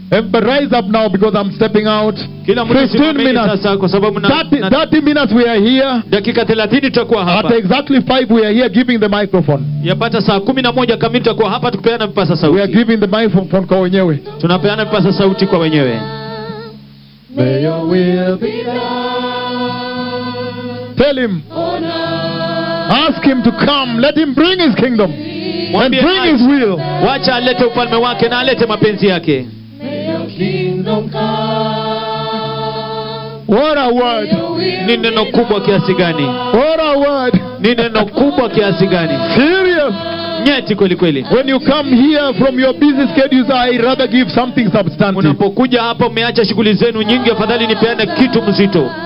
Everybody rise up now because I'm stepping out. kila mtu 15 simameni minutes. sasa kwa sababu na, 30, na 30 minutes we are here. dakika 30 tutakuwa At hapa exactly 5 we are here giving the microphone. yapata saa kumi na moja kamili tutakuwa hapa tukipeana vipasa We are sauti giving the microphone kwa wenyewe. tunapeana vipasa sauti kwa wenyewe May your will be Tell him. Ask him to come. Let him bring his kingdom. And Mwambie bring his aje. will. wacha alete ufalme wake na alete mapenzi yake What a word. ni neno kubwa kiasi gani What a word. ni neno kubwa kiasi gani Serious. nyeti kweli kweli When you come here from your busy schedules, I rather give something substantive. unapokuja hapa umeacha shughuli zenu nyingi afadhali nipeane kitu mzito